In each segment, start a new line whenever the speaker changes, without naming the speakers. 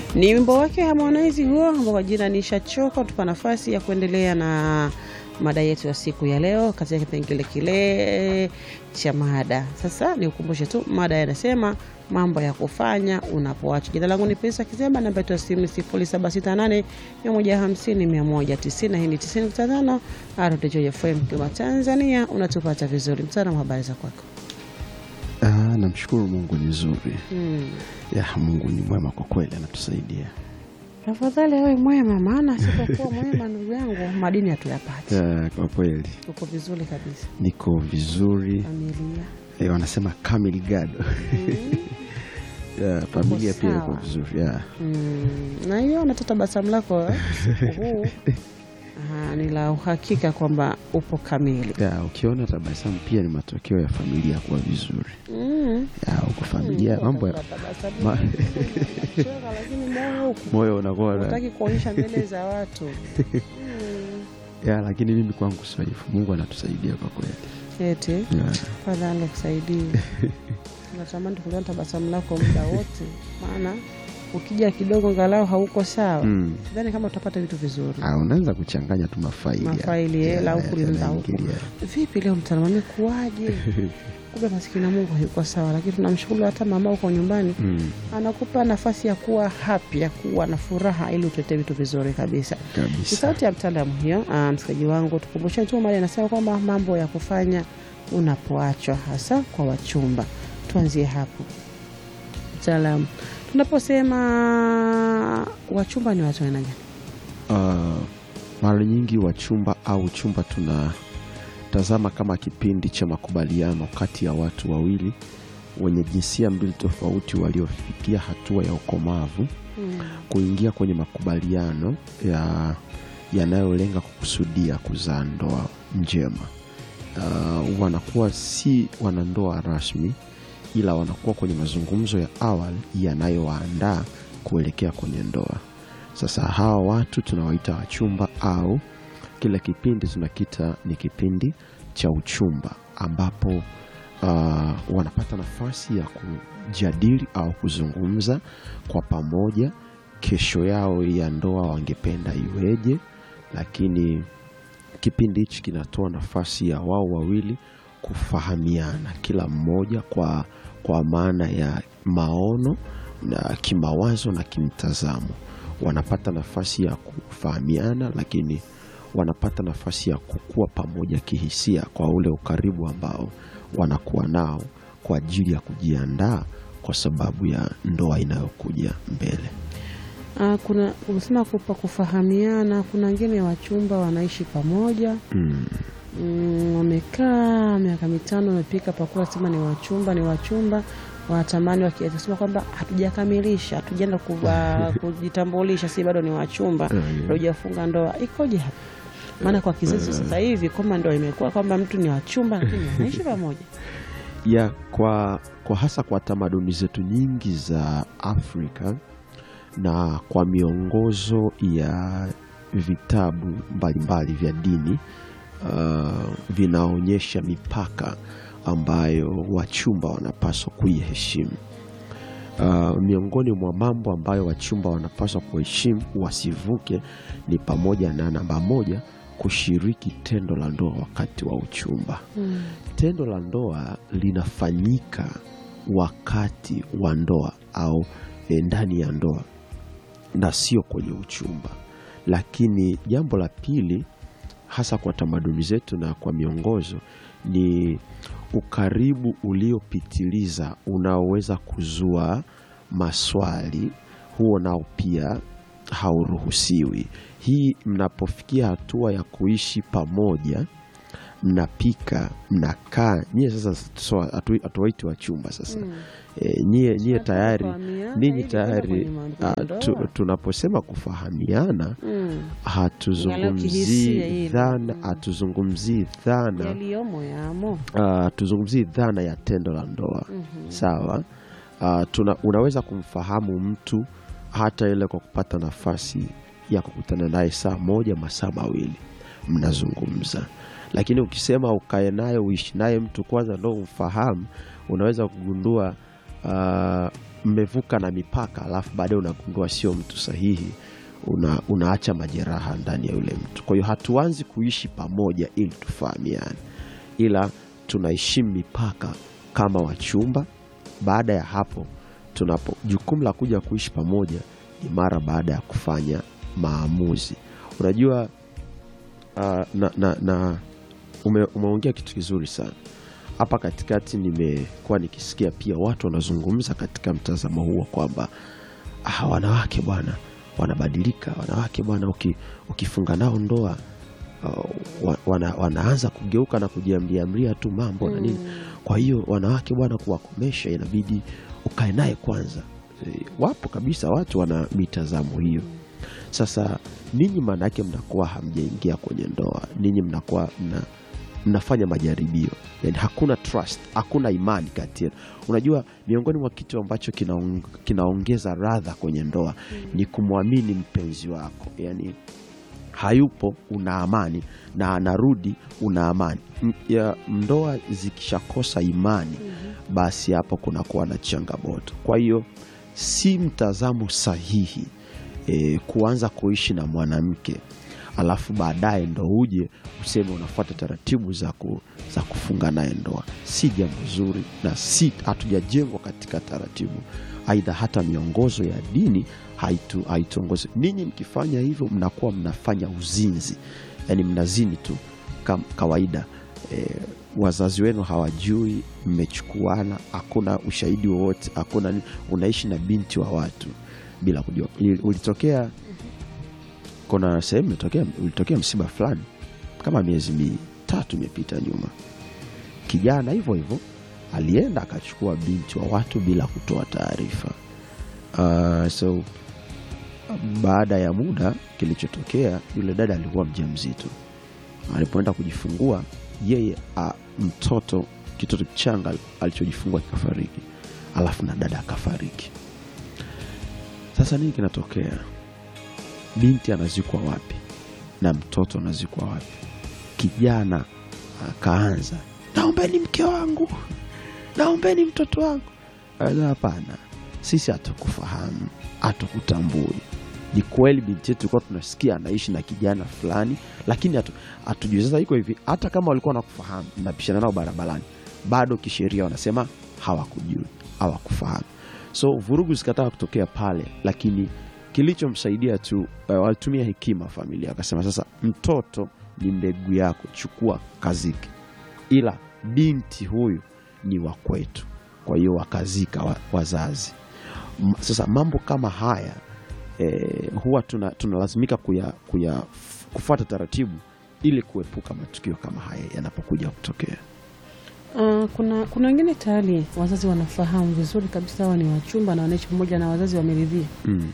Ni wimbo wake Harmonize huo ambao kwa jina ni Shachoka. Tupa nafasi ya kuendelea na mada yetu ya siku ya leo katika kipengele kile cha mada. Sasa nikukumbushe tu mada yanasema mambo ya kufanya unapoacha. Jina langu ni Pesa Kizemba, namba yetu ya simu 0768 150 190. Hii ni 90.5 RTJ FM kwa Tanzania. Unatupata vizuri. Mtaalamu, habari za kwako?
Ah, namshukuru Mungu ni nzuri.
Hmm.
Ya, Mungu ni mwema kwa kweli, anatusaidia.
Tafadhali awe mwema, maana sipokuwa mwema, ndugu yangu, madini hatuyapati.
Ya, kwa kweli
Uko vizuri kabisa,
niko vizuri.
familia
Eh, wanasema kamili gado. Ya, familia pia iko
sawa.
vizuri. Ya.
Mm, na hiyo nata tabasamu lako eh, usiku huu Aha, ni la uhakika kwamba upo kamili.
Ya, ukiona tabasamu pia ni matokeo ya familia kuwa vizuri.
Mm.
Ya, uko familia mambo ya
Tabasamu,
ma-
unacheka, lakini moyo huko
moyo unakuwa na-
unataki kuonyesha mbele za watu Mm.
ya, lakini mimi kwangu sio hivyo. Mungu anatusaidia kwa kweli.
eti
Ya.
fadhali akusaidie. Natamani kuliona tabasamu lako muda wote, maana ukija kidogo ngalau hauko sawa,
Mm.
sidhani kama utapata vitu vizuri.
Ah, unaanza kuchanganya tu mafaili. ya-
Mafaili,
ya-
hela,
ya-
huku linaenda huku.
yanaingilia.
Vipi leo mtaalamu amekuwaje? Kumbe maskini ya Mungu hayuko sawa, lakini tunamshukuru hata mama uko nyumbani
Mm,
anakupa nafasi ya kuwa happy, ya kuwa na furaha ili utetee vitu vizuri kabisa. Ni
kabisa.
sauti ya mtaalamu hiyo. Ah, msikilizaji wangu, tukumbushe tu mali anasema kwamba mambo ya kufanya unapoachwa, hasa kwa wachumba. Tuanzie hapo mtaalamu, tunaposema wachumba ni watu aina gani?
Uh, mara nyingi wachumba au chumba tunatazama kama kipindi cha makubaliano kati ya watu wawili wenye jinsia mbili tofauti waliofikia hatua ya ukomavu
Mm.
kuingia kwenye makubaliano ya yanayolenga kukusudia kuzaa ndoa njema. Uh, wanakuwa si wanandoa rasmi, ila wanakuwa kwenye mazungumzo ya awali yanayowaandaa kuelekea kwenye ndoa. Sasa hawa watu tunawaita wachumba au kile kipindi tunakita ni kipindi cha uchumba ambapo uh, wanapata nafasi ya kujadili au kuzungumza kwa pamoja kesho yao ya ndoa wangependa iweje, lakini kipindi hichi kinatoa nafasi ya wao wawili kufahamiana kila mmoja kwa, kwa maana ya maono na kimawazo na kimtazamo. Wanapata nafasi ya kufahamiana, lakini wanapata nafasi ya kukua pamoja kihisia kwa ule ukaribu ambao wanakuwa nao kwa ajili ya kujiandaa kwa sababu ya ndoa inayokuja mbele.
Ah, kuna umesema kupa kufahamiana. Kuna wengine wachumba wanaishi pamoja
Mm.
mm, wamekaa miaka mitano, wamepika pakula, sema ni wachumba, ni wachumba wanatamani wakisema kwamba hatujakamilisha, hatujaenda kuwa- kujitambulisha, si bado ni wachumba,
Ah, yeah.
hatujafunga ndoa. Ikoje hapa? Maana kwa kizazi sasa hivi kwamba ndoa imekuwa kwamba mtu ni wachumba, lakini wanaishi pamoja.
ya kwa, kwa hasa kwa tamaduni zetu nyingi za Afrika na kwa miongozo ya vitabu mbalimbali vya dini uh, vinaonyesha mipaka ambayo wachumba wanapaswa kuiheshimu. Uh, miongoni mwa mambo ambayo wachumba wanapaswa kuheshimu wasivuke ni pamoja na namba moja, kushiriki tendo la ndoa wakati wa uchumba.
Mm.
Tendo la ndoa linafanyika wakati wa ndoa au eh, ndani ya ndoa na sio kwenye uchumba. Lakini jambo la pili, hasa kwa tamaduni zetu na kwa miongozo, ni ukaribu uliopitiliza unaoweza kuzua maswali. Huo nao pia hauruhusiwi. Hii mnapofikia hatua ya kuishi pamoja mnapika mnakaa nyie sasa so, hatu- hatuwaiti wachumba sasa
Mm.
e, nyie, nyie
Tunataka
tayari
kufahamiana
ninyi
ili kwenda
tayari
kwenye mambo ya
ah, tu,
ndoa.
tunaposema kufahamiana
Mm. Angalau
hatuzungumzii
kihisia hili.
dhana
Mm.
hatuzungumzii dhana
Yaliyomo yamo.
ah, hatuzungumzii dhana ya tendo la ndoa
Mhm.
sawa Ah, tuna, unaweza kumfahamu mtu hata ile kwa kupata nafasi ya kukutana naye saa moja masaa mawili mnazungumza lakini ukisema ukae naye uishi naye mtu kwanza ndo umfahamu unaweza kugundua ah, mmevuka na mipaka, alafu baadaye unagundua sio mtu sahihi, una, unaacha majeraha ndani ya yule mtu. Kwa hiyo hatuanzi kuishi pamoja ili tufahamiane, ila tunaheshimu mipaka kama wachumba. Baada ya hapo, tunapo jukumu la kuja kuishi pamoja ni mara baada ya kufanya maamuzi. Unajua uh, na, na, na ume, umeongea kitu kizuri sana hapa katikati. Nimekuwa nikisikia pia watu wanazungumza katika mtazamo huo kwamba ah, wanawake bwana wanabadilika, wanawake bwana uki, ukifunga nao ndoa uh, wa- wana, wanaanza kugeuka na kujiamriamria tu mambo na nini. Kwa hiyo wanawake bwana, kuwakomesha inabidi ukae naye kwanza. E, wapo kabisa watu wana mitazamo hiyo. Sasa ninyi maana yake mnakuwa hamjaingia kwenye ndoa, ninyi mnakuwa mna, mnafanya majaribio, yani hakuna trust, hakuna imani kati yenu. Unajua, miongoni mwa kitu ambacho kinaong, kinaongeza radha kwenye ndoa ni kumwamini mpenzi wako, yani hayupo una amani na anarudi una amani. M- ya ndoa zikishakosa imani, basi hapo kunakuwa na changamoto. Kwa hiyo si mtazamo sahihi e, kuanza kuishi na mwanamke alafu baadaye ndo uje useme unafuata taratibu za, ku, za kufunga naye ndoa. Si jambo zuri na si hatujajengwa katika taratibu, aidha hata miongozo ya dini haitu haituongozi. Ninyi mkifanya hivyo mnakuwa mnafanya uzinzi, yani mnazini tu kam, kawaida e, wazazi wenu hawajui, mmechukuana, hakuna ushahidi wowote, hakuna nini. Unaishi na binti wa watu bila kujua. Ili- Ulitokea kuna sehemu ilitokea, ulitokea msiba fulani kama miezi mitatu imepita nyuma, kijana hivyo hivyo alienda akachukua binti wa watu bila kutoa taarifa. Uh, so baada ya muda kilichotokea, yule dada alikuwa mjamzito. Alipoenda kujifungua yeye, a, mtoto kitoto kichanga alichojifungua kikafariki, alafu na dada akafariki. Sasa nini kinatokea? Binti anazikwa wapi na mtoto anazikwa wapi? Kijana akaanza, naombeni mke wangu, naombeni mtoto wangu. Ala, Hapana, sisi hatukufahamu, hatukutambui. Ni kweli binti yetu tulikuwa tunasikia anaishi na kijana fulani, lakini hatu- hatujui. Sasa iko hivi, hata kama walikuwa wanakufahamu, mnapishana nao barabarani, bado kisheria wanasema hawakujui, hawakufahamu. So vurugu zikataka kutokea pale, lakini kilichomsaidia tu uh, walitumia hekima familia, wakasema sasa, mtoto ni mbegu yako, chukua kaziki, ila binti huyu ni wa kwetu. Kwa hiyo wakazika wa, wazazi. M- Sasa mambo kama haya eh, huwa tuna- tunalazimika kuya, kuya, kufuata taratibu ili kuepuka matukio kama haya yanapokuja kutokea.
Uh, kuna kuna wengine tayari wazazi wanafahamu vizuri kabisa hawa ni wachumba na wanaishi pamoja na wazazi wameridhia.
Mm.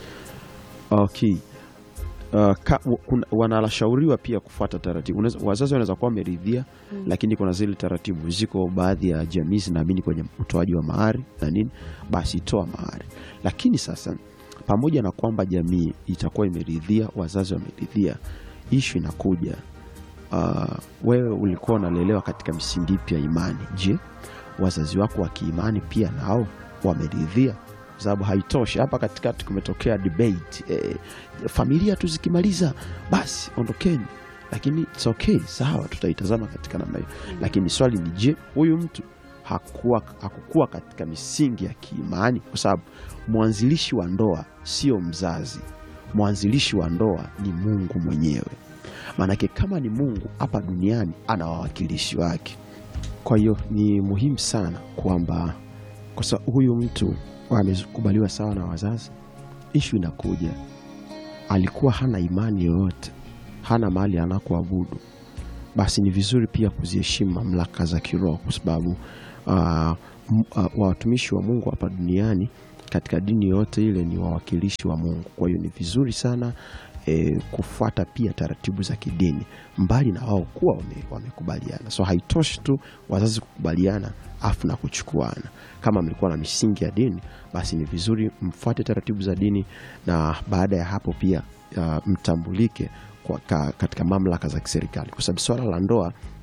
Okay. Uh, ka, w- kuna- wanashauriwa pia kufuata taratibu. Unaweza- Wazazi wanaweza kuwa wameridhia
Mm.
lakini kuna zile taratibu ziko, baadhi ya jamii zinaamini kwenye utoaji wa mahari na nini, basi toa mahari. Lakini sasa, pamoja na kwamba jamii itakuwa imeridhia, wazazi wameridhia, ishu inakuja uh, wewe ulikuwa unalelewa katika misingi ipi ya imani? Je, wazazi wako wa kiimani pia nao wameridhia? Kwa sababu haitoshi. Hapa katikati kumetokea debate eh, familia tu zikimaliza basi ondokeni, lakini it's okay, sawa, tutaitazama katika namna hiyo, lakini swali ni je, huyu mtu hakuwa, hakukuwa katika misingi ya kiimani? Kwa sababu mwanzilishi wa ndoa sio mzazi, mwanzilishi wa ndoa ni Mungu mwenyewe. Maanake kama ni Mungu hapa duniani ana wawakilishi wake. Kwa hiyo ni muhimu sana kwamba kwa sababu huyu mtu amekubaliwa sawa na wazazi, ishu inakuja, alikuwa hana imani yoyote, hana mahali anakoabudu, basi ni vizuri pia kuziheshimu mamlaka za kiroho, kwa sababu uh, uh, watumishi wa Mungu hapa duniani katika dini yoyote ile ni wawakilishi wa Mungu. Kwa hiyo ni vizuri sana e, kufuata pia taratibu za kidini mbali na wao kuwa wame- wamekubaliana. So haitoshi tu wazazi kukubaliana afu na kuchukuana. Kama mlikuwa na misingi ya dini, basi ni vizuri mfuate taratibu za dini, na baada ya hapo pia uh, mtambulike kwa, ka, katika mamlaka za kiserikali, kwa sababu swala la ndoa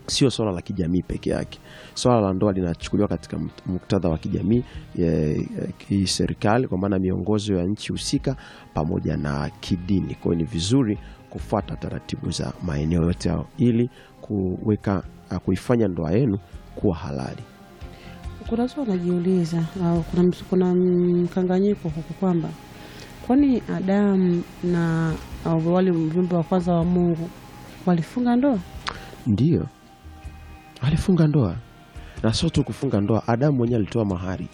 sio swala la kijamii peke yake. Swala la ndoa linachukuliwa katika mukt- muktadha wa kijamii, eh, eh, kiserikali, kwa maana miongozo ya nchi husika pamoja na kidini. Kwa hiyo ni vizuri kufuata taratibu za maeneo yote hayo ili kuweka ah, kuifanya ndoa yenu kuwa halali.
Kuna watu wanajiuliza au kuna, ms- kuna mkanganyiko huku kwamba kwani Adamu na au wale viumbe wa kwanza wa Mungu walifunga ndoa?
Ndiyo, alifunga ndoa na sio tu kufunga ndoa, Adamu mwenyewe alitoa mahari.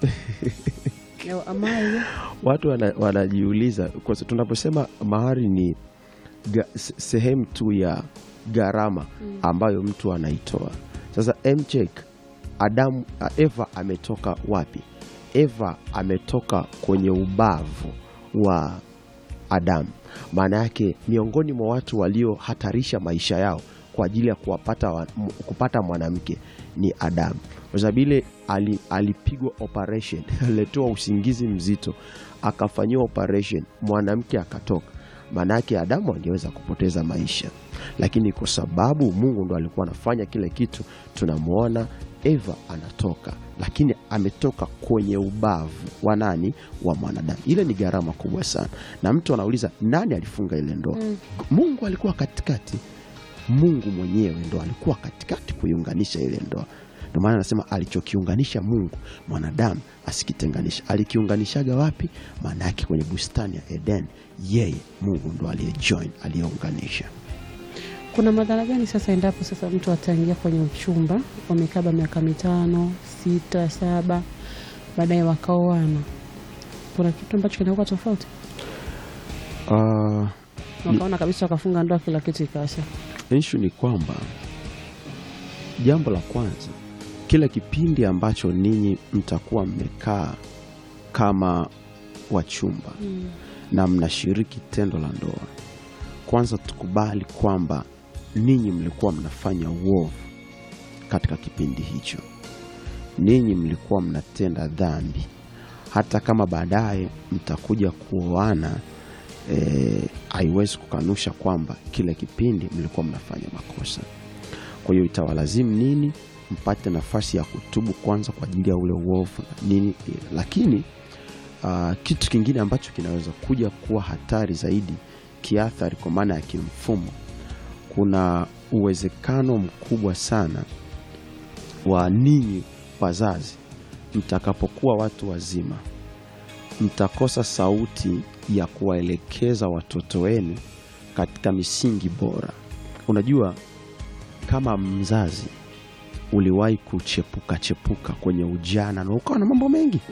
Au amali
Watu wana- wanajiuliza kwa sababu tunaposema mahari ni ga, se- sehemu tu ya gharama ambayo mtu anaitoa. Sasa mcheck Adamu, Eva ametoka wapi? Eva ametoka kwenye ubavu wa Adamu. Maana yake miongoni mwa watu waliohatarisha maisha yao kwa ajili ya kuwapata wa, m- kupata mwanamke ni Adamu, kwa sababu ile ali, alipigwa operation aliletewa usingizi mzito, akafanyiwa operation, mwanamke akatoka. Maana yake Adamu angeweza kupoteza maisha, lakini kwa sababu Mungu ndo alikuwa anafanya kile kitu, tunamwona Eva anatoka, lakini ametoka kwenye ubavu wa nani? Wa mwanadamu. Ile ni gharama kubwa sana, na mtu anauliza nani alifunga ile ndoa? Mungu alikuwa katikati. Mungu mwenyewe ndo alikuwa katikati kuiunganisha ile ndoa. Ndio maana anasema alichokiunganisha Mungu mwanadamu asikitenganisha. Alikiunganishaga wapi? Maana yake kwenye bustani ya Eden, yeye Mungu ndo aliyejoin, aliyeunganisha.
kuna madhara gani sasa endapo sasa mtu ataingia kwenye uchumba wamekaba miaka mitano sita saba baadaye wakaoana kuna kitu ambacho kinakuwa tofauti
Uh,
wakaona kabisa wakafunga ndoa kila kitu ikasha
ishu ni kwamba jambo la kwanza, kila kipindi ambacho ninyi mtakuwa mmekaa kama wachumba na mnashiriki tendo la ndoa, kwanza tukubali kwamba ninyi mlikuwa mnafanya uovu katika kipindi hicho, ninyi mlikuwa mnatenda dhambi. Hata kama baadaye mtakuja kuoana, eh, haiwezi kukanusha kwamba kile kipindi mlikuwa mnafanya makosa. Kwa hiyo itawalazimu nini mpate nafasi ya kutubu kwanza kwa ajili ya ule uovu na nini, lakini Uh, kitu kingine ambacho kinaweza kuja kuwa hatari zaidi kiathari, kwa maana ya kimfumo, kuna uwezekano mkubwa sana wa ninyi wazazi mtakapokuwa watu wazima mtakosa sauti ya kuwaelekeza watoto wenu katika misingi bora. Unajua, kama mzazi uliwahi kuchepuka chepuka kwenye ujana na ukawa na mambo mengi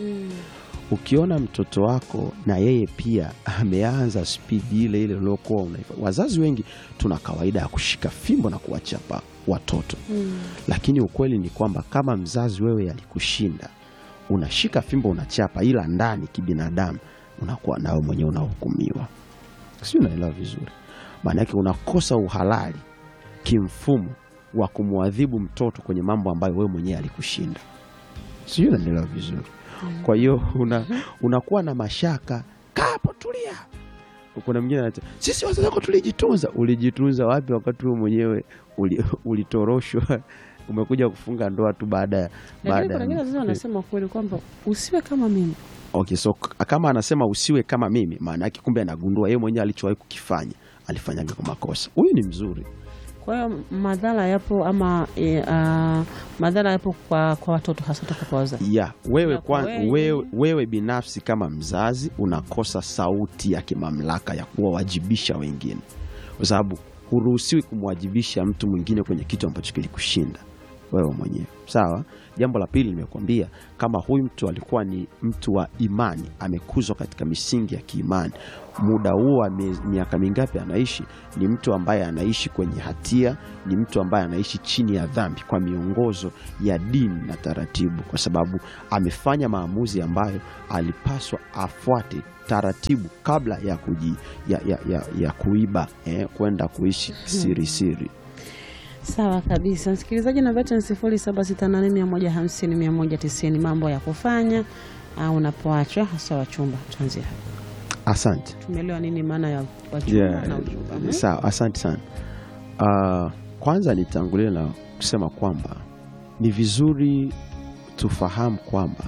ukiona mtoto wako na yeye pia ameanza spidi ile ile uliokuwa unaifanya. Wazazi wengi tuna kawaida ya kushika fimbo na kuwachapa watoto, lakini ukweli ni kwamba kama mzazi wewe alikushinda, unashika fimbo unachapa, ila ndani kibinadamu unakuwa nawe mwenyewe unahukumiwa. Si unaelewa vizuri? Maana yake unakosa uhalali kimfumo wa kumwadhibu mtoto kwenye mambo ambayo wewe mwenyewe alikushinda. Sijui unaelewa vizuri. Kwa hiyo una, unakuwa na mashaka. Kaa hapo, tulia. Kuna mwingine anasema sisi wazazi wako tulijitunza. Ulijitunza wapi wakati wewe mwenyewe uli- ulitoroshwa? Umekuja kufunga ndoa tu baada ya
lakini
baada
kuna
ya
wengine wazazi wanasema kweli kwamba usiwe kama mimi
Okay, so k- kama anasema usiwe kama mimi, maana yake kumbe anagundua yeye mwenyewe alichowahi kukifanya alifanyaga kwa makosa. Huyu ni mzuri.
kwa hiyo madhara yapo ama e, a, madhara yapo kwa, kwa watoto hasa toka kwa wazazi
ya wewe,
Na kwa
kwa,
wewe-
wewe, wewe binafsi kama mzazi unakosa sauti ya kimamlaka ya kuwawajibisha wengine, kwa sababu huruhusiwi kumwajibisha mtu mwingine kwenye kitu ambacho kilikushinda wewe mwenyewe. Sawa. Jambo la pili nimekuambia, kama huyu mtu alikuwa ni mtu wa imani, amekuzwa katika misingi ya kiimani, muda huo wa mie- miaka mingapi anaishi, ni mtu ambaye anaishi kwenye hatia, ni mtu ambaye anaishi chini ya dhambi kwa miongozo ya dini na taratibu, kwa sababu amefanya maamuzi ambayo alipaswa afuate taratibu kabla ya, kuji, ya, ya, ya, ya kuiba eh, kwenda kuishi siri siri.
sawa kabisa msikilizaji namba yetu ni sifuri saba sita nane mia moja hamsini mia moja tisini mambo ya kufanya au unapoachwa hasa wachumba tuanzie hapa
Asante.
tumeelewa nini maana ya wachumba
Yeah,
na uchumba Mhm.
sawa, asante sana. Uh, kwanza nitangulie na kusema kwamba ni vizuri tufahamu kwamba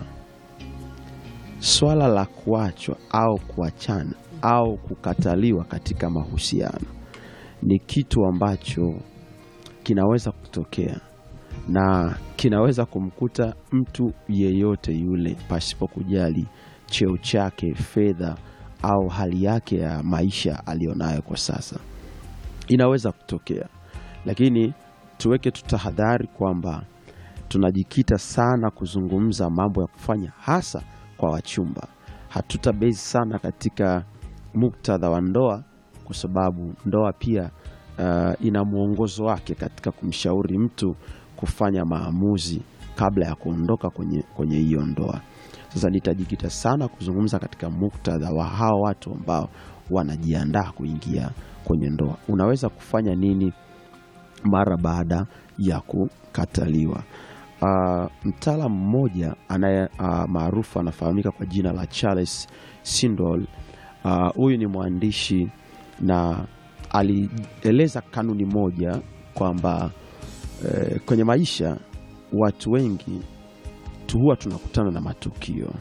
swala la kuachwa au kuachana au kukataliwa katika mahusiano ni kitu ambacho kinaweza kutokea na kinaweza kumkuta mtu yeyote yule pasipo kujali cheo chake, fedha au hali yake ya maisha aliyonayo kwa sasa. Inaweza kutokea, lakini tuweke tu tahadhari kwamba tunajikita sana kuzungumza mambo ya kufanya hasa kwa wachumba. Hatutabezi sana katika muktadha wa ndoa, kwa sababu ndoa pia uh, ina mwongozo wake katika kumshauri mtu kufanya maamuzi kabla ya kuondoka kwenye kwenye hiyo ndoa. Sasa nitajikita sana kuzungumza katika muktadha wa hao watu ambao wanajiandaa kuingia kwenye ndoa. Unaweza kufanya nini mara baada ya kukataliwa? Uh, mtaalamu mmoja anaye uh, maarufu anafahamika kwa jina la Charles Swindoll. Huyu uh, ni mwandishi na alieleza kanuni moja kwamba eh, kwenye maisha watu wengi tu huwa tunakutana na matukio,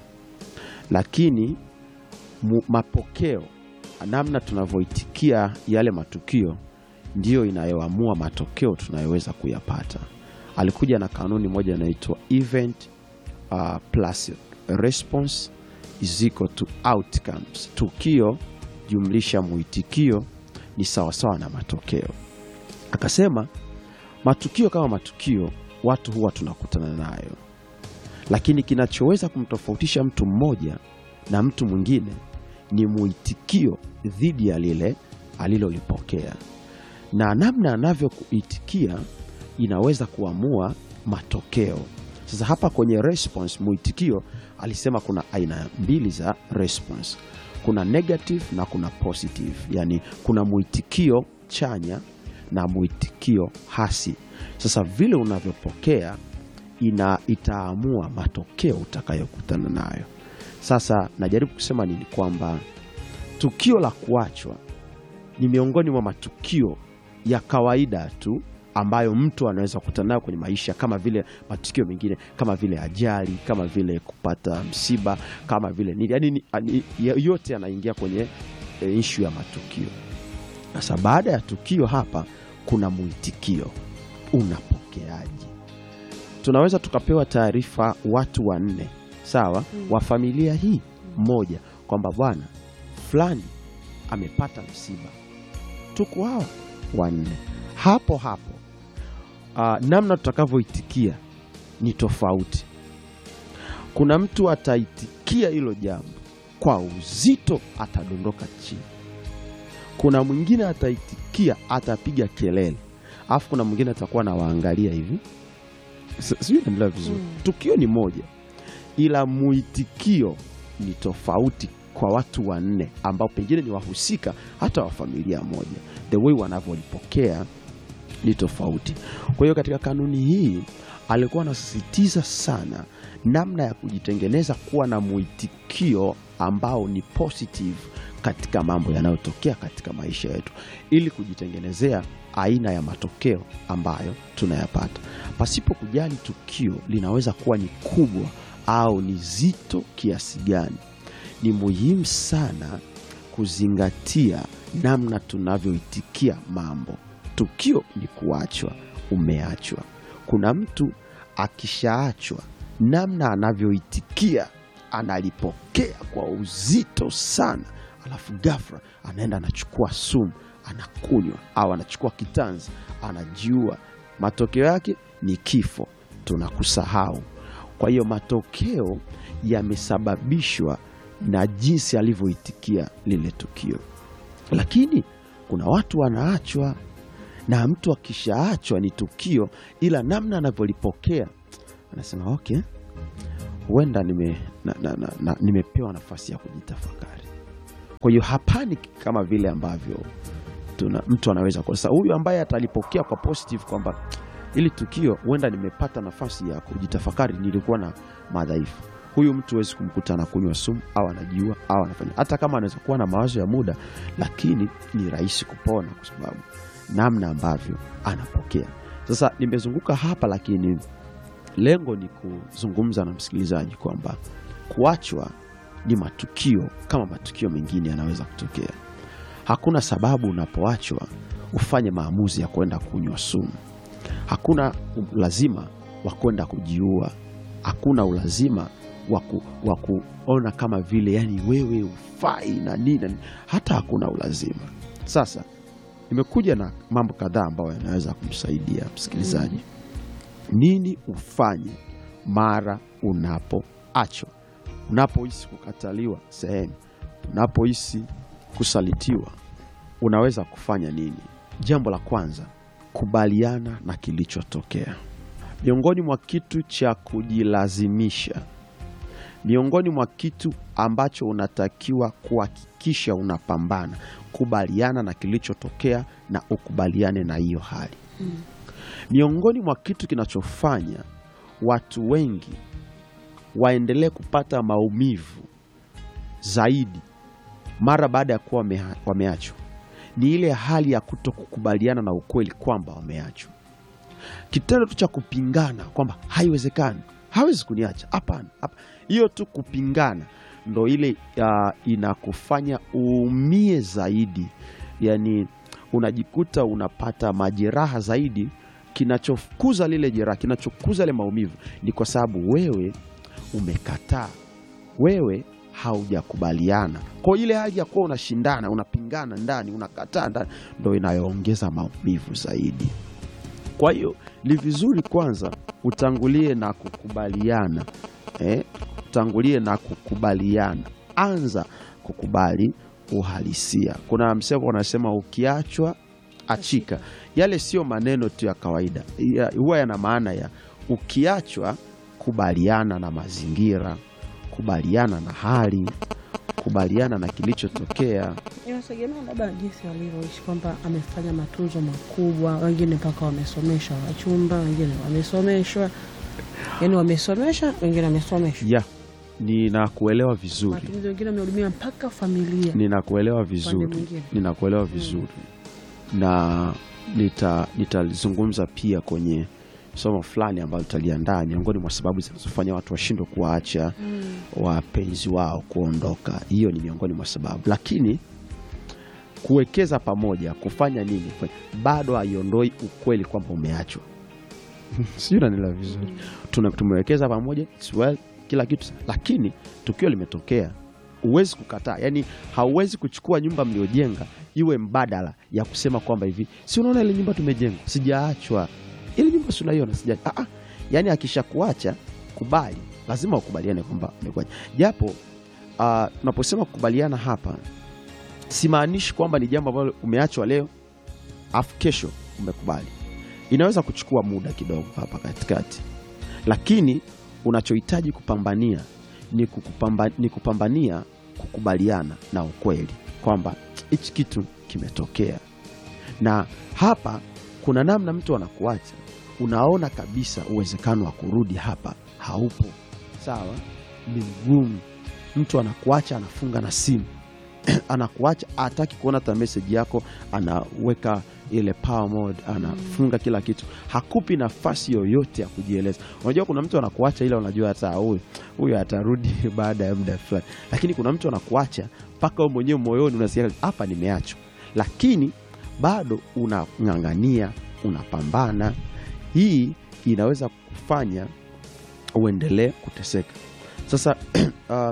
lakini mu, mapokeo, namna tunavyoitikia yale matukio ndiyo inayoamua matokeo tunayoweza kuyapata. Alikuja na kanuni moja inaitwa event uh, plus response is equal to outcomes. Tukio jumlisha mwitikio ni sawasawa na matokeo. Akasema matukio kama matukio, watu huwa tunakutana nayo, lakini kinachoweza kumtofautisha mtu mmoja na mtu mwingine ni mwitikio dhidi ya lile alilolipokea, na namna anavyokuitikia inaweza kuamua matokeo. Sasa hapa kwenye response, mwitikio, alisema kuna aina mbili za response, kuna negative na kuna positive, yani kuna mwitikio chanya na mwitikio hasi. Sasa vile unavyopokea ina itaamua matokeo utakayokutana nayo. Sasa najaribu kusema nini? Kwamba tukio la kuachwa ni miongoni mwa matukio ya kawaida tu ambayo mtu anaweza kukutana nayo kwenye maisha, kama vile matukio mengine, kama vile ajali, kama vile kupata msiba, kama vile nini, yani yote yanaingia kwenye e, ishu ya matukio. Sasa baada ya tukio hapa kuna mwitikio, unapokeaje? Tunaweza tukapewa taarifa watu wanne, sawa, wa familia hii moja, kwamba bwana fulani amepata msiba, tuko hawa wanne hapo hapo. Uh, namna tutakavyoitikia ni tofauti. Kuna mtu ataitikia hilo jambo kwa uzito, atadondoka chini. Kuna mwingine ataitikia, atapiga kelele, alafu kuna mwingine atakuwa nawaangalia hivi, sijui naendelea vizuri.
Mm.
Tukio ni moja, ila mwitikio ni tofauti kwa watu wanne ambao pengine ni wahusika hata wa familia moja, the way wanavyolipokea ni tofauti. Kwa hiyo katika kanuni hii alikuwa anasisitiza sana namna ya kujitengeneza kuwa na mwitikio ambao ni positive katika mambo yanayotokea katika maisha yetu, ili kujitengenezea aina ya matokeo ambayo tunayapata, pasipo kujali tukio linaweza kuwa ni kubwa au ni zito kiasi gani. Ni muhimu sana kuzingatia namna tunavyoitikia mambo. Tukio ni kuachwa, umeachwa. Kuna mtu akishaachwa, namna anavyoitikia analipokea kwa uzito sana, alafu ghafla anaenda anachukua sumu anakunywa, au anachukua kitanzi anajiua. Matokeo yake ni kifo, tunakusahau. Kwa hiyo matokeo yamesababishwa na jinsi alivyoitikia lile tukio, lakini kuna watu wanaachwa na mtu akishaachwa ni tukio, ila namna anavyolipokea anasema okay, huenda nime, na, na, na, na, nimepewa nafasi ya kujitafakari. Kwa hiyo hapani kama vile ambavyo tuna, mtu anaweza kwa sasa, huyu ambaye atalipokea kwa positive kwamba ili tukio huenda nimepata nafasi ya kujitafakari, nilikuwa na madhaifu. Huyu mtu huwezi kumkuta anakunywa sumu au anajiua au anafanya, hata kama anaweza kuwa na mawazo ya muda, lakini ni rahisi kupona kwa sababu namna ambavyo anapokea. Sasa nimezunguka hapa, lakini lengo ni kuzungumza na msikilizaji kwamba kuachwa ni matukio kama matukio mengine yanaweza kutokea. Hakuna sababu unapoachwa ufanye maamuzi ya kwenda kunywa sumu. Hakuna ulazima wa kwenda kujiua. Hakuna ulazima wa ku- wa kuona kama vile yani wewe ufai na nini na nini. hata hakuna ulazima. Sasa nimekuja na mambo kadhaa ambayo yanaweza kumsaidia msikilizaji nini ufanye mara unapoachwa, unapohisi kukataliwa sehemu, unapohisi kusalitiwa, unaweza kufanya nini? Jambo la kwanza, kubaliana na kilichotokea. Miongoni mwa kitu cha kujilazimisha, miongoni mwa kitu ambacho unatakiwa kuhakikisha unapambana, kubaliana na kilichotokea na ukubaliane na hiyo hali miongoni mwa kitu kinachofanya watu wengi waendelee kupata maumivu zaidi mara baada ya kuwa wamea- wameachwa ni ile hali ya kuto kukubaliana na ukweli kwamba wameachwa. Kitendo tu cha kupingana kwamba haiwezekani, hawezi kuniacha, hapana, hapa. Hiyo tu kupingana ndo ile uh, inakufanya uumie zaidi, yani unajikuta unapata majeraha zaidi. Kinachokuza lile jeraha, kinachokuza ile maumivu ni kwa sababu wewe umekataa, wewe haujakubaliana. Kwa ile hali ya kuwa unashindana, unapingana ndani, unakataa ndani, ndo inayoongeza maumivu zaidi. Kwa hiyo ni vizuri kwanza utangulie na kukubaliana eh, utangulie na kukubaliana, anza kukubali uhalisia. Kuna msemo unasema ukiachwa achika. Yale sio maneno tu ya kawaida, ya- huwa yana maana ya ukiachwa, kubaliana na mazingira, kubaliana na hali, kubaliana na kilichotokea.
Inategemea labda jinsi alivyoishi, kwamba amefanya matunzo makubwa. Wengine mpaka wamesomeshwa wachumba, wengine wamesomeshwa, yani wamesomesha, wengine wamesomeshwa
Ya, ninakuelewa vizuri,
matumizi, wengine wamehudumia mpaka familia.
ninakuelewa
Upande
vizuri,
mwingine.
ninakuelewa vizuri na nita- nitalizungumza pia kwenye somo fulani ambalo tutaliandaa, miongoni mwa sababu zinazofanya watu washindwe kuwaacha wapenzi wao kuondoka. Hiyo ni miongoni mwa sababu, lakini kuwekeza pamoja, kufanya nini, kufanya- bado haiondoi ukweli kwamba umeachwa. Sijui unanielewa vizuri. Tuna- tumewekeza pamoja, it's well, kila kitu, lakini tukio limetokea, huwezi kukataa. Yani hauwezi kuchukua nyumba mliojenga iwe mbadala ya kusema kwamba hivi, si unaona ile nyumba tumejenga, sijaachwa, ile nyumba si unaiona, sija ah, ah. Yani akishakuacha kubali, lazima ukubaliane kwamba umekuacha, japo ah, tunaposema kukubaliana hapa simaanishi kwamba ni jambo ambalo umeachwa leo afu kesho umekubali. Inaweza kuchukua muda kidogo hapa katikati, lakini unachohitaji kupambania ni, kukupamba, ni kupambania kukubaliana na ukweli kwamba hichi kitu kimetokea, na hapa kuna namna mtu anakuacha, unaona kabisa uwezekano wa kurudi hapa haupo. Sawa, ni mgumu. Mtu anakuacha, anafunga na simu anakuacha hataki kuona hata meseji yako, anaweka ile power mode, anafunga kila kitu, hakupi nafasi yoyote ya kujieleza. Unajua, kuna mtu anakuacha ila unajua hata huyu huyu atarudi baada ya muda fulani, lakini kuna mtu anakuacha mpaka wewe mwenyewe moyoni unasikia hapa nimeachwa, lakini bado unang'ang'ania, unapambana. Hii inaweza kufanya uendelee kuteseka. Sasa uh,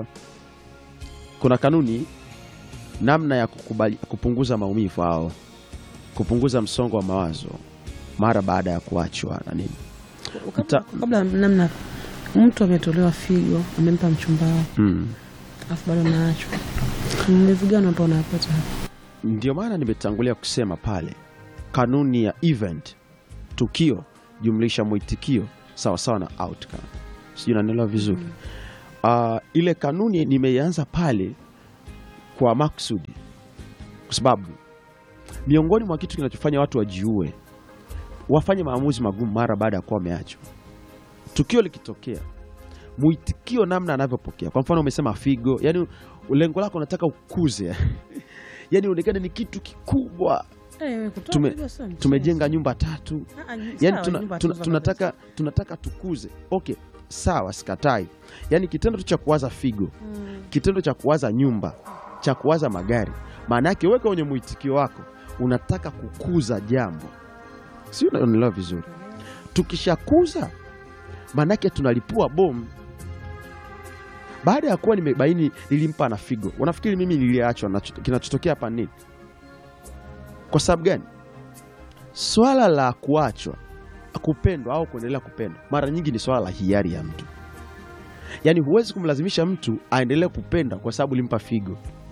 kuna kanuni namna ya kukubali, kupunguza maumivu au kupunguza msongo wa mawazo mara baada ya kuachwa na nini.
Kabla, kabla namna mtu ametolewa figo, amempa mchumba wake,
Mm.
afu bado anaachwa, maumivu gani ambao unapata hapa?
Ndio maana nimetangulia kusema pale, kanuni ya event, tukio jumlisha mwitikio sawasawa na outcome. Sijui nanielewa vizuri. Ah, ile kanuni nimeianza pale kwa maksudi, kwa sababu miongoni mwa kitu kinachofanya watu wajiue, wafanye maamuzi magumu mara baada ya kuwa wameachwa. Tukio likitokea, mwitikio, namna anavyopokea. Kwa mfano, umesema figo, yani lengo lako unataka ukuze yani uonekane ni kitu kikubwa
Eh, kutoa
Tume-
figo sio mchezo.
tumejenga nyumba tatu
Ah, ah,
yani
sawa,
tuna,
nyumba
tuna,
tu za
tunataka, tunataka tukuze okay sawa sikatai yani kitendo tu cha kuwaza figo
mapenzi. Mm.
kitendo cha kuwaza nyumba cha kuwaza magari maana yake weka kwenye mwitikio wako unataka kukuza jambo si unaelewa vizuri tukishakuza maanake tunalipua bomu baada ya kuwa nimebaini nilimpa na figo unafikiri mimi niliachwa nacho- kinachotokea hapa nini kwa sababu gani swala la kuachwa kupendwa au kuendelea kupendwa mara nyingi ni swala la hiari ya mtu yaani huwezi kumlazimisha mtu aendelee kupenda kwa sababu ulimpa figo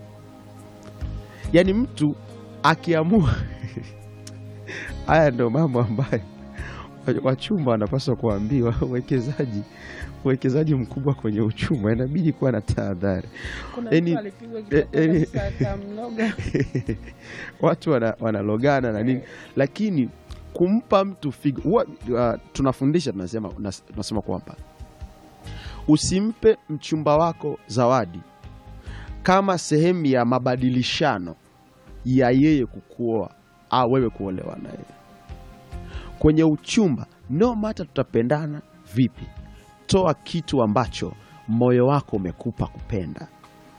yaani mtu akiamua haya ndio mambo ambayo wachumba wanapaswa kuambiwa uwekezaji uwekezaji mkubwa kwenye uchumba inabidi kuwa na tahadhari
Kuna
Yaani-
mtu alipigwa
eh,
kitako
yaani-
kabisa akamnoga.
watu wana- wanalogana na nini lakini kumpa mtu figo huwa, uh, tunafundisha tunasema, nas- tunasema kwamba usimpe mchumba wako zawadi kama sehemu ya mabadilishano ya yeye kukuoa au wewe kuolewa naye kwenye uchumba no mata tutapendana vipi toa kitu ambacho moyo wako umekupa kupenda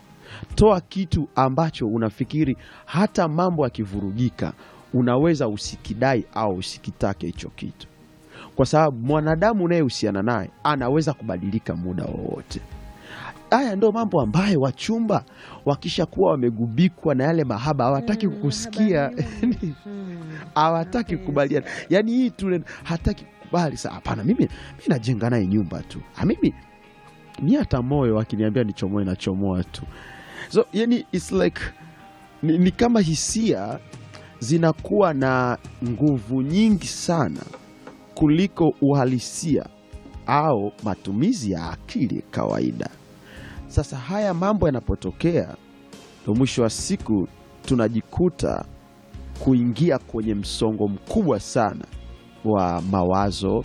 toa kitu ambacho unafikiri hata mambo yakivurugika unaweza usikidai au usikitake hicho kitu kwa sababu mwanadamu unayehusiana naye anaweza kubadilika muda wowote haya ndo mambo ambayo wachumba wakishakuwa wamegubikwa na yale mahaba hawataki
Mm,
kukusikia
habari Mm.
hawataki
Mapenzi.
kukubaliana yaani hii tule hataki kukubali sa hapana mimi mi najenga naye nyumba tu Ah, mimi mi hata moyo akiniambia nichomoe nachomoa tu so yani it's like ni, ni kama hisia zinakuwa na nguvu nyingi sana kuliko uhalisia au matumizi ya akili kawaida sasa haya mambo yanapotokea ndo mwisho wa siku tunajikuta kuingia kwenye msongo mkubwa sana wa mawazo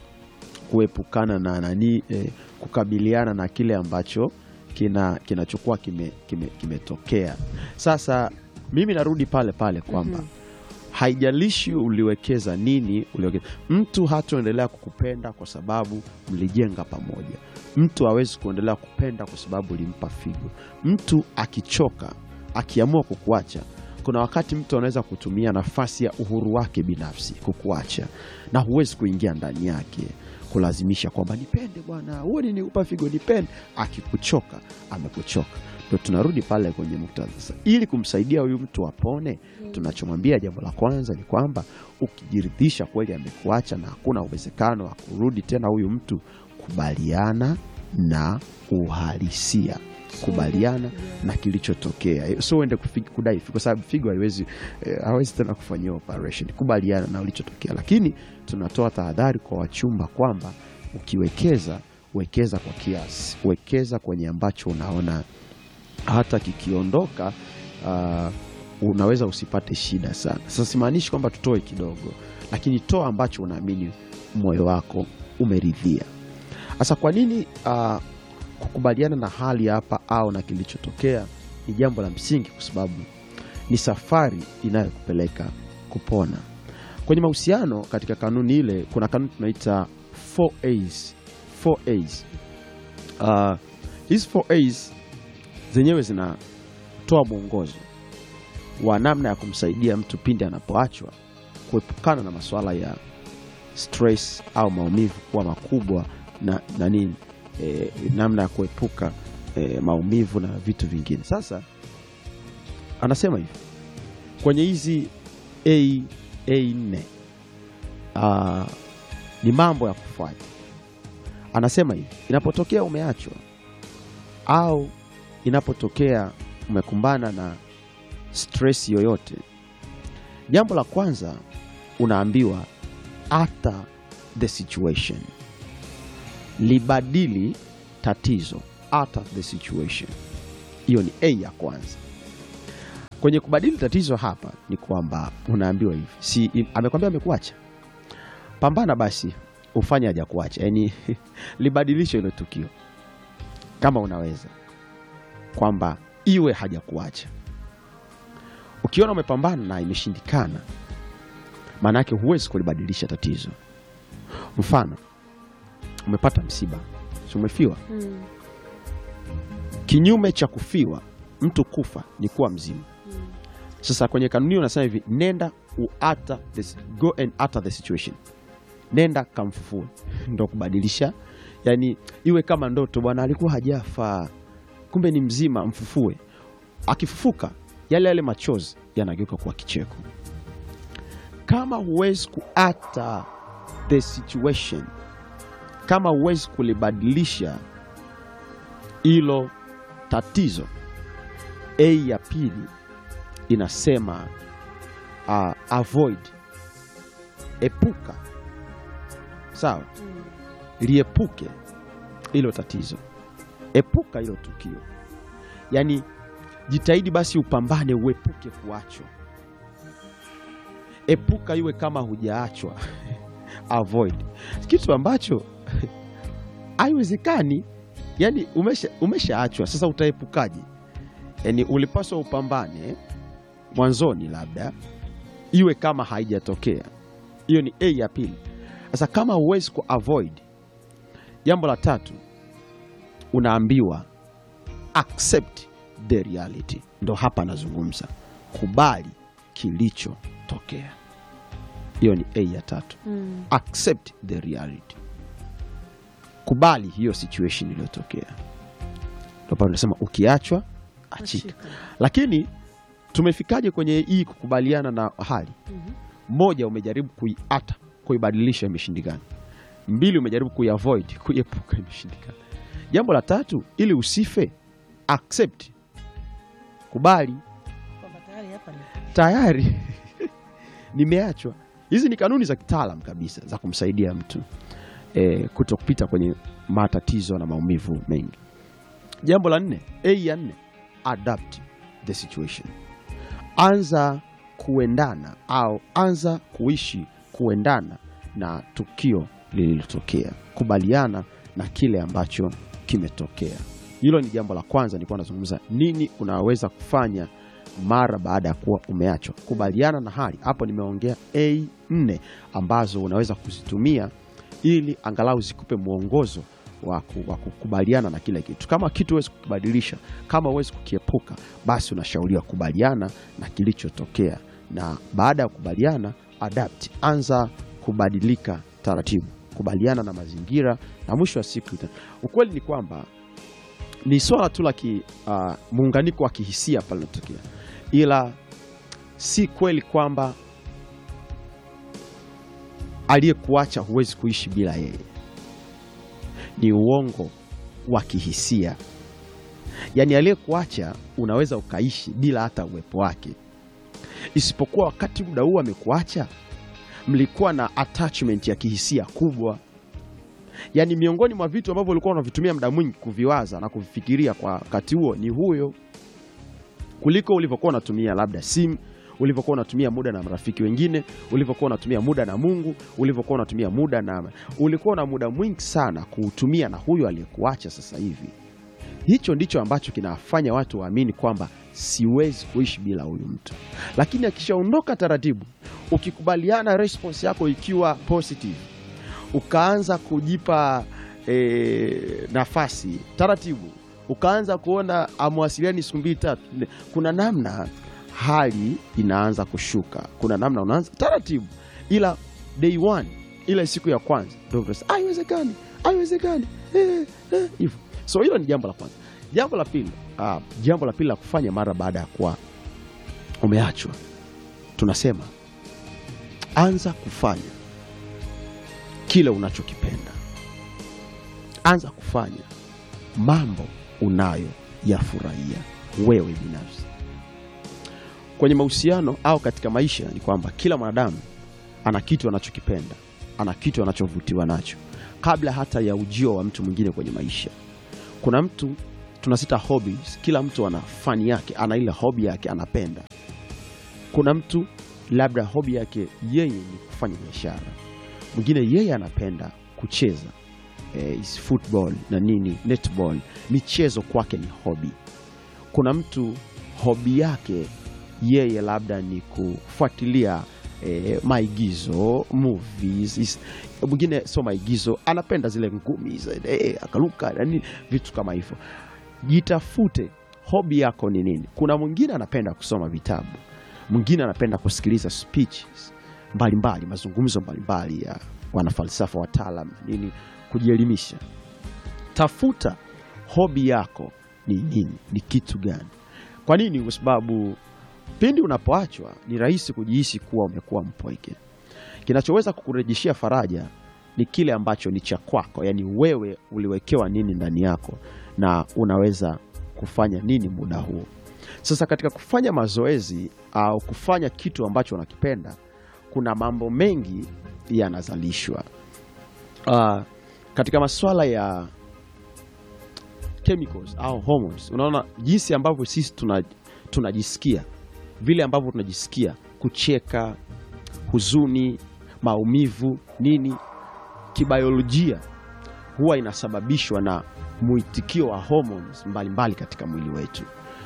kuepukana na nani eh, kukabiliana na kile ambacho kina kinachokuwa kimetokea kime, kimetokea. Sasa mimi narudi pale pale kwamba
Mhm.
haijalishi uliwekeza nini uliwekeza. Mtu hataendelea kukupenda kwa sababu mlijenga pamoja. Mtu hawezi kuendelea kupenda kwa sababu ulimpa figo. Mtu akichoka, akiamua kukuacha, kuna wakati mtu anaweza kutumia nafasi ya uhuru wake binafsi kukuacha, na huwezi kuingia ndani yake kulazimisha kwamba nipende bwana, huo nikupa figo, nipende. Akikuchoka, amekuchoka. Ndo tunarudi pale kwenye muktadha sasa, ili kumsaidia huyu mtu apone tunachomwambia jambo la kwanza ni kwamba ukijiridhisha kweli amekuacha na hakuna uwezekano wa kurudi tena huyu mtu, kubaliana na uhalisia, kubaliana na kilichotokea, Eh, sio uende kufi- kudai figo, kwa sababu figo haiwezi eh, hawezi tena kufanyia operation. Kubaliana na ulichotokea, lakini tunatoa tahadhari kwa wachumba kwamba ukiwekeza, wekeza kwa kiasi, wekeza kwenye ambacho unaona hata kikiondoka uh, unaweza usipate shida sana. Sasa simaanishi kwamba tutoe kidogo, lakini toa ambacho unaamini moyo wako umeridhia. Sasa kwa nini uh, kukubaliana na hali hapa au na kilichotokea ni jambo la msingi, kwa sababu ni safari inayokupeleka kupona. Kwenye mahusiano, katika kanuni ile, kuna kanuni tunaita 4A's. 4A's. Uh, hizi 4A's zenyewe zinatoa mwongozo wa namna ya kumsaidia mtu pindi anapoachwa kuepukana na masuala ya stress au maumivu kuwa makubwa na, na nini e, namna ya kuepuka e, maumivu na vitu vingine. Sasa anasema hivi kwenye hizi A A nne ah, ni mambo ya kufanya. Anasema hivi, inapotokea umeachwa au inapotokea umekumbana na stress yoyote, jambo la kwanza unaambiwa alter the situation, libadili tatizo, alter the situation. Hiyo ni A ya kwanza. Kwenye kubadili tatizo hapa ni kwamba unaambiwa hivi, si im- amekwambia amekuacha, pambana basi ufanye haja kuacha, yaani libadilishe hilo tukio kama unaweza kwamba iwe hajakuacha. ukiona umepambana na imeshindikana maana yake huwezi kulibadilisha tatizo mfano umepata msiba si umefiwa
Mm.
kinyume cha kufiwa mtu kufa ni kuwa mzima sasa kwenye kanuni unasema hivi nenda uata the, go and utter the situation nenda kamfufue ndo kubadilisha yani iwe kama ndoto bwana alikuwa hajafa kumbe ni mzima mfufue akifufuka yale yale machozi yanageuka kuwa kicheko kama huwezi kuata the situation kama huwezi kulibadilisha hilo tatizo a ya pili inasema uh, avoid epuka sawa
Mm.
liepuke hilo tatizo epuka hilo tukio yaani jitahidi basi upambane uepuke kuachwa epuka iwe kama hujaachwa avoid kitu ambacho haiwezekani yaani umesha umeshaachwa sasa utaepukaje yaani ulipaswa upambane mwanzoni labda iwe kama haijatokea hiyo ni a ya pili sasa kama huwezi kuavoid jambo la tatu unaambiwa accept the reality ndo hapa anazungumza kubali kilichotokea hiyo ni a ya tatu
Mm.
accept the reality kubali hiyo situation iliyotokea ndo pale unasema ukiachwa achika
Ashika.
lakini tumefikaje kwenye hii kukubaliana na hali
Mhm.
moja umejaribu kuiata kuibadilisha imeshindikana mbili umejaribu kuiavoid kuiepuka imeshindikana jambo la tatu ili usife accept kubali
Kwamba tayari hapa ni
tayari nimeachwa hizi ni kanuni za kitaalam kabisa za kumsaidia mtu e, kuto kupita kwenye matatizo na maumivu mengi jambo la nne a ya nne adapt the situation anza kuendana au anza kuishi kuendana na tukio lililotokea kubaliana na kile ambacho kimetokea hilo ni jambo la kwanza nilikuwa nazungumza nini unaweza kufanya mara baada ya kuwa umeachwa kubaliana na hali hapo nimeongea a nne ambazo unaweza kuzitumia ili angalau zikupe mwongozo wa ku- wa kukubaliana na kile kitu kama kitu huwezi kukibadilisha kama huwezi kukiepuka basi unashauriwa kubaliana na kilichotokea na baada ya kukubaliana adapt anza kubadilika taratibu kubaliana na mazingira na mwisho wa siku ita- ukweli ni kwamba ni swala tu la ki, uh, muunganiko wa kihisia pale linatokea ila si kweli kwamba aliyekuacha huwezi kuishi bila yeye ni uongo wa kihisia yaani aliyekuacha unaweza ukaishi bila hata uwepo wake isipokuwa wakati muda huu amekuacha mlikuwa na attachment ya kihisia kubwa yaani miongoni mwa vitu ambavyo ulikuwa unavitumia muda mwingi kuviwaza na kuvifikiria kwa wakati huo ni huyo kuliko ulivyokuwa unatumia labda simu ulivyokuwa unatumia muda na marafiki wengine ulivyokuwa unatumia muda na mungu ulivyokuwa unatumia muda na ulikuwa na muda mwingi sana kuutumia na huyo aliyekuacha sasa hivi hicho ndicho ambacho kinawafanya watu waamini kwamba siwezi kuishi bila huyu mtu lakini akishaondoka taratibu ukikubaliana response yako ikiwa positive ukaanza kujipa e, nafasi taratibu ukaanza kuona amwasiliani siku mbili tatu nne, kuna namna hali inaanza kushuka kuna namna unaanza taratibu ila day one ile siku ya kwanza ndio utasema, haiwezekani haiwezekani eh, eh, hivyo so hilo ni jambo la kwanza jambo la pili ah, jambo la pili la kufanya mara baada ya kuwa umeachwa tunasema anza kufanya kile unachokipenda anza kufanya mambo unayoyafurahia wewe binafsi kwenye mahusiano au katika maisha ni kwamba kila mwanadamu ana kitu anachokipenda ana kitu anachovutiwa nacho kabla hata ya ujio wa mtu mwingine kwenye maisha kuna mtu tunasita hobbies kila mtu ana fani yake ana ile hobi yake anapenda kuna mtu labda hobi yake yeye ni kufanya biashara mwingine yeye anapenda kucheza eh, is football na nini netball michezo kwake ni hobi kuna mtu hobi yake yeye labda ni kufuatilia eh, maigizo movies is- mwingine sio maigizo anapenda zile ngumi zile, eh, akaruka na nini vitu kama hivyo jitafute hobi yako ni nini kuna mwingine anapenda kusoma vitabu mwingine anapenda kusikiliza speeches mbalimbali mazungumzo mbalimbali ya wanafalsafa wataalam na nini kujielimisha tafuta hobi yako ni nini ni kitu gani kwa nini kwa sababu pindi unapoachwa ni rahisi kujihisi kuwa umekuwa mpweke kinachoweza kukurejeshea faraja ni kile ambacho ni cha kwako yaani wewe uliwekewa nini ndani yako na unaweza kufanya nini muda huo sasa katika kufanya mazoezi au kufanya kitu ambacho unakipenda kuna mambo mengi yanazalishwa uh, katika masuala ya chemicals au hormones unaona jinsi ambavyo sisi tuna- tunajisikia vile ambavyo tunajisikia kucheka huzuni maumivu nini kibiolojia huwa inasababishwa na mwitikio wa hormones mbalimbali katika mwili wetu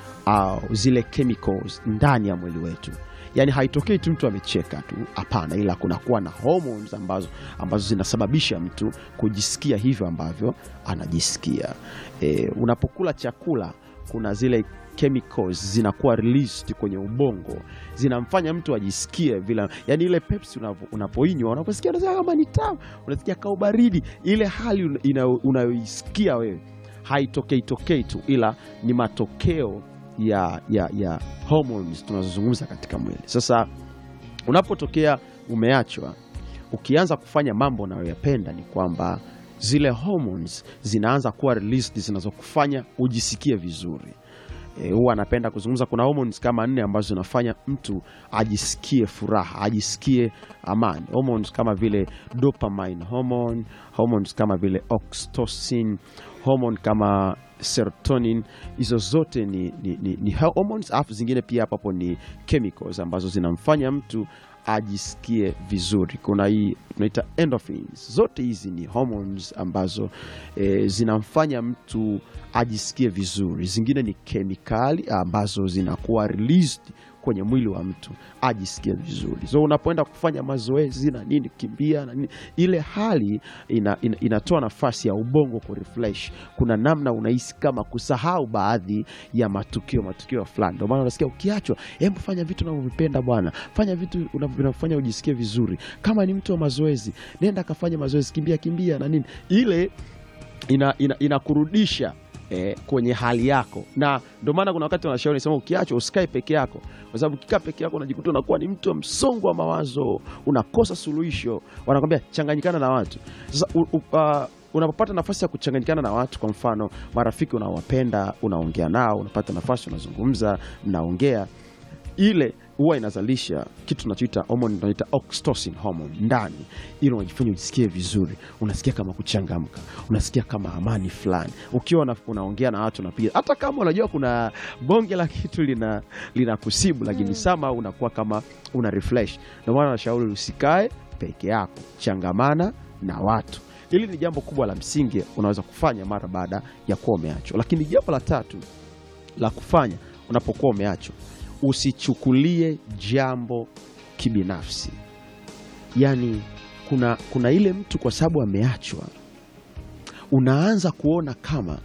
au zile chemicals ndani ya mwili wetu yaani haitokei tu mtu amecheka tu hapana ila kunakuwa na hormones ambazo, ambazo zinasababisha mtu kujisikia hivyo ambavyo anajisikia e, unapokula chakula kuna zile chemicals zinakuwa released kwenye ubongo zinamfanya mtu ajisikie vile yani ile pepsi unavo- unapoinywa unaposikia unasikia kama ni tamu unasikia kama baridi ile hali una- inayo- unayoisikia wewe haitokei tokei tu ila ni matokeo ya, ya, ya hormones tunazozungumza katika mwili sasa unapotokea umeachwa ukianza kufanya mambo unayoyapenda ni kwamba zile hormones zinaanza kuwa released zinazokufanya ujisikie vizuri E, huwa anapenda kuzungumza kuna hormones kama nne ambazo zinafanya mtu ajisikie furaha ajisikie amani hormones kama vile dopamine hormone hormones kama vile oxytocin hormone kama serotonin hizo zote ni, ni, ni, ni hormones alafu zingine pia hapo hapo ni chemicals ambazo zinamfanya mtu ajisikie vizuri kuna hii tunaita endorphins zote hizi ni hormones ambazo e, zinamfanya mtu ajisikie vizuri zingine ni kemikali ambazo zinakuwa released kwenye mwili wa mtu ajisikie vizuri so unapoenda kufanya mazoezi na nini kimbia na nini ile hali ina, ina, inatoa nafasi ya ubongo kurefresh kuna namna unahisi kama kusahau baadhi ya matukio matukio fulani ndio maana unasikia ukiachwa hebu fanya vitu unavyovipenda bwana fanya vitu unavyo- vinavyofanya ujisikie vizuri kama ni mtu wa mazoezi nenda kafanya mazoezi kimbia kimbia na nini ile ina, ina, inakurudisha eh, kwenye hali yako na ndio maana kuna wakati wanashauri sema ukiachwa usikae peke yako kwa sababu ukikaa peke yako unajikuta unakuwa ni mtu wa msongo wa mawazo unakosa suluhisho wanakwambia changanyikana na watu sasa u, u, uh, unapopata nafasi ya kuchanganyikana na watu kwa mfano marafiki unaowapenda unaongea nao unapata nafasi unazungumza mnaongea ile huwa inazalisha kitu tunachoita homoni tunaita oxytocin hormone ndani ili unajifanya ujisikie vizuri unasikia kama kuchangamka unasikia kama amani fulani ukiwa una- unaongea na watu unapiga hata kama unajua kuna bonge la kitu lina linakusibu lakini sama unakuwa kama una refresh ndio maana nashauri usikae peke yako changamana na watu hili ni jambo kubwa la msingi unaweza kufanya mara baada ya kuwa umeachwa lakini jambo la tatu la kufanya unapokuwa umeachwa usichukulie jambo kibinafsi yaani kuna, kuna ile mtu kwa sababu ameachwa unaanza kuona kama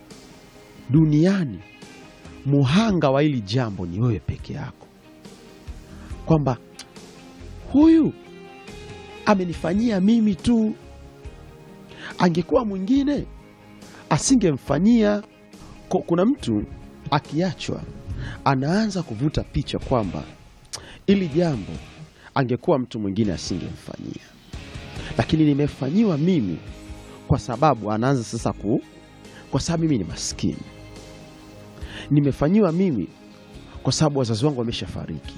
duniani muhanga wa hili jambo ni wewe peke yako kwamba huyu amenifanyia mimi tu angekuwa mwingine asingemfanyia Ko- kuna mtu akiachwa anaanza kuvuta picha kwamba ili jambo angekuwa mtu mwingine asingemfanyia lakini nimefanyiwa mimi kwa sababu anaanza sasa ku kwa sababu mimi ni maskini nimefanyiwa mimi kwa sababu wazazi wangu wameshafariki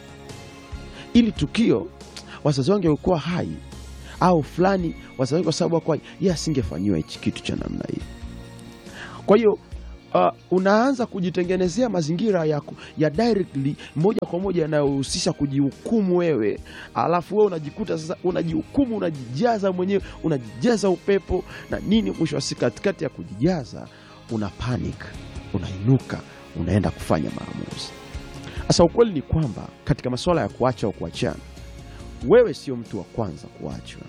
ili tukio wazazi wangu wangekuwa hai au fulani wazazi wangu kwa sababu wako hai yeye asingefanyiwa hichi kitu cha namna hii kwa hiyo uh, unaanza kujitengenezea mazingira ya, ku- ya directly moja kwa moja yanayohusisha kujihukumu wewe, alafu wewe unajikuta sasa unajihukumu, unajijaza mwenyewe, unajijaza upepo na nini. Mwisho wa siku, katikati ya kujijaza una panic, unainuka, unaenda kufanya maamuzi. Sasa ukweli ni kwamba katika masuala ya kuacha au kuachana, wewe sio mtu wa kwanza kuachwa.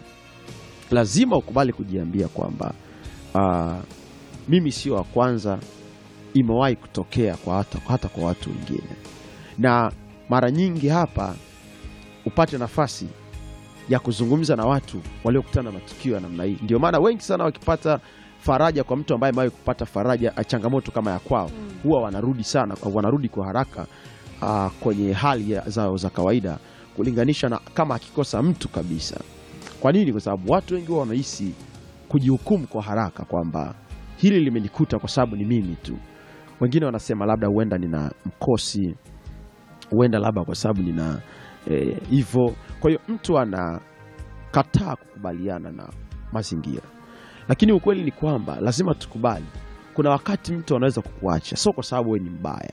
Lazima ukubali kujiambia kwamba ah, mimi sio wa kwanza, imewahi kutokea kwa hata, hata kwa watu wengine, na mara nyingi hapa upate nafasi ya kuzungumza na watu waliokutana na matukio ya namna hii. Ndio maana wengi sana wakipata faraja kwa mtu ambaye amewahi kupata faraja ah, changamoto kama ya kwao, huwa wanarudi sana, wanarudi kwa haraka ah, kwenye hali ya- zao za kawaida kulinganisha na kama akikosa mtu kabisa. Kwa nini? Kwa sababu watu wengi huwa wanahisi kujihukumu kwa haraka kwamba hili limenikuta kwa sababu ni mimi tu. Wengine wanasema labda huenda nina mkosi, huenda labda kwa sababu nina hivyo. kwa hiyo mtu anakataa kukubaliana na mazingira, lakini ukweli ni kwamba lazima tukubali, kuna wakati mtu anaweza kukuacha sio kwa sababu wewe ni mbaya.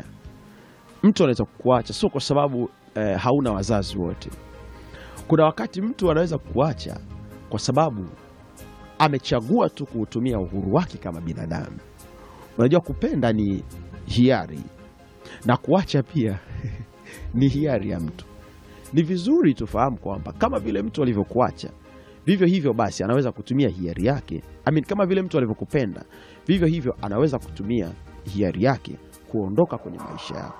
Mtu anaweza kukuacha sio kwa sababu eh, hauna wazazi wote. Kuna wakati mtu anaweza kukuacha kwa sababu amechagua tu kuutumia uhuru wake kama binadamu. Unajua, kupenda ni hiari na kuacha pia ni hiari ya mtu. Ni vizuri tufahamu kwamba kama vile mtu alivyokuacha, vivyo hivyo basi anaweza kutumia hiari yake. I mean, kama vile mtu alivyokupenda, vivyo hivyo anaweza kutumia hiari yake kuondoka kwenye maisha yako.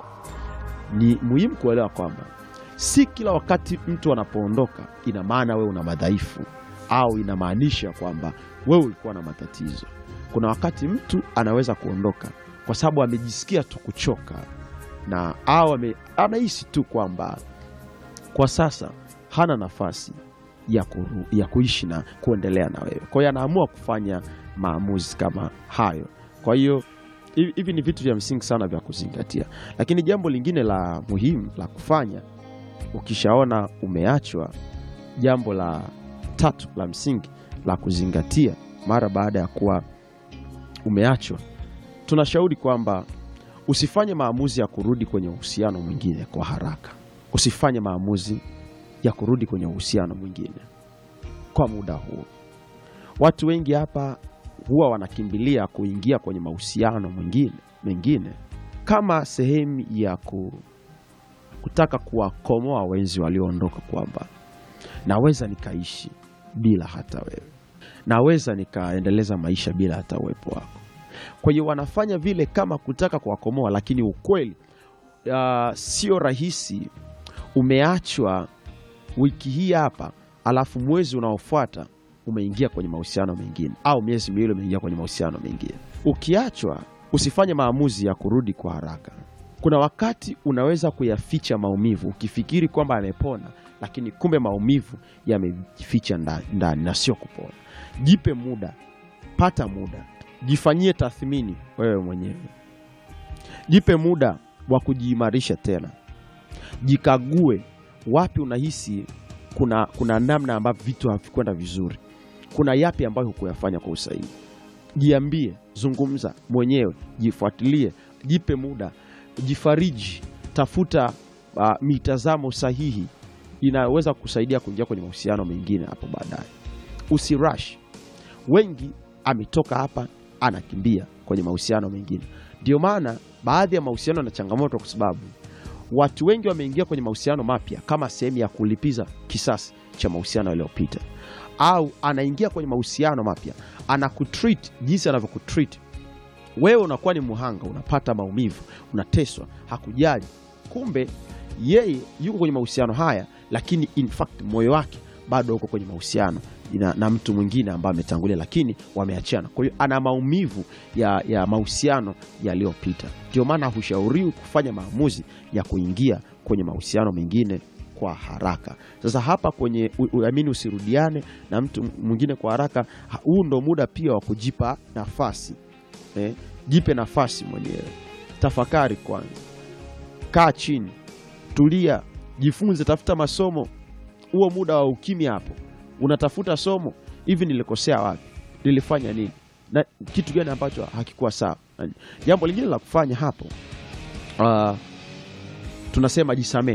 Ni muhimu kuelewa kwamba si kila wakati mtu anapoondoka ina maana wewe una madhaifu au inamaanisha kwamba wewe ulikuwa na matatizo. Kuna wakati mtu anaweza kuondoka kwa sababu amejisikia tu kuchoka na au ame, anahisi tu kwamba kwa sasa hana nafasi ya, kuru, ya kuishi na kuendelea na wewe. Kwa hiyo anaamua kufanya maamuzi kama hayo. Kwa hiyo hivi hivi ni vitu vya msingi sana vya kuzingatia, lakini jambo lingine la muhimu la kufanya ukishaona umeachwa, jambo la tatu la msingi la kuzingatia mara baada ya kuwa umeachwa, tunashauri kwamba usifanye maamuzi ya kurudi kwenye uhusiano mwingine kwa haraka. Usifanye maamuzi ya kurudi kwenye uhusiano mwingine kwa muda huu. Watu wengi hapa huwa wanakimbilia kuingia kwenye mahusiano mwingine mengine kama sehemu ya ku, kutaka kuwakomoa wenzi walioondoka, kwamba naweza nikaishi bila hata wewe, naweza nikaendeleza maisha bila hata uwepo wako. Kwa hiyo wanafanya vile kama kutaka kuwakomoa, lakini ukweli uh, sio rahisi. Umeachwa wiki hii hapa, alafu mwezi unaofuata umeingia kwenye mahusiano mengine, au miezi miwili umeingia kwenye mahusiano mengine. Ukiachwa, usifanye maamuzi ya kurudi kwa haraka. Kuna wakati unaweza kuyaficha maumivu ukifikiri kwamba amepona, lakini kumbe maumivu yamejificha ndani, ndani na sio kupona. Jipe muda, pata muda, jifanyie tathmini wewe mwenyewe, jipe muda wa kujiimarisha tena, jikague wapi unahisi kuna, kuna namna ambavyo vitu havikwenda vizuri, kuna yapi ambayo hukuyafanya kwa usahihi. Jiambie, zungumza mwenyewe, jifuatilie, jipe muda, jifariji, tafuta uh, mitazamo sahihi inaweza kusaidia kuingia kwenye mahusiano mengine hapo baadaye. Usirush. Wengi ametoka hapa anakimbia kwenye mahusiano mengine. Ndio maana baadhi ya mahusiano na changamoto, kwa sababu watu wengi wameingia kwenye mahusiano mapya kama sehemu ya kulipiza kisasi cha mahusiano yaliyopita, au anaingia kwenye mahusiano mapya anakutreat jinsi anavyokutreat wewe, unakuwa ni muhanga, unapata maumivu, unateswa, hakujali. Kumbe yeye yuko kwenye mahusiano haya, lakini in fact moyo wake bado uko kwenye mahusiano na, na mtu mwingine ambaye ametangulia, lakini wameachana. Kwa hiyo ana maumivu ya, ya mahusiano yaliyopita. Ndio maana hushauriwi kufanya maamuzi ya kuingia kwenye mahusiano mengine kwa haraka. Sasa hapa kwenye uamini, usirudiane na mtu mwingine kwa haraka. Huu ndo muda pia wa kujipa nafasi eh, jipe nafasi mwenyewe, tafakari kwanza, kaa chini, tulia, jifunze, tafuta masomo. Huo muda wa ukimya hapo unatafuta somo, hivi nilikosea wapi? Nilifanya nini? na kitu gani ambacho hakikuwa sawa? Jambo lingine la kufanya hapo, uh, tunasema jisamee.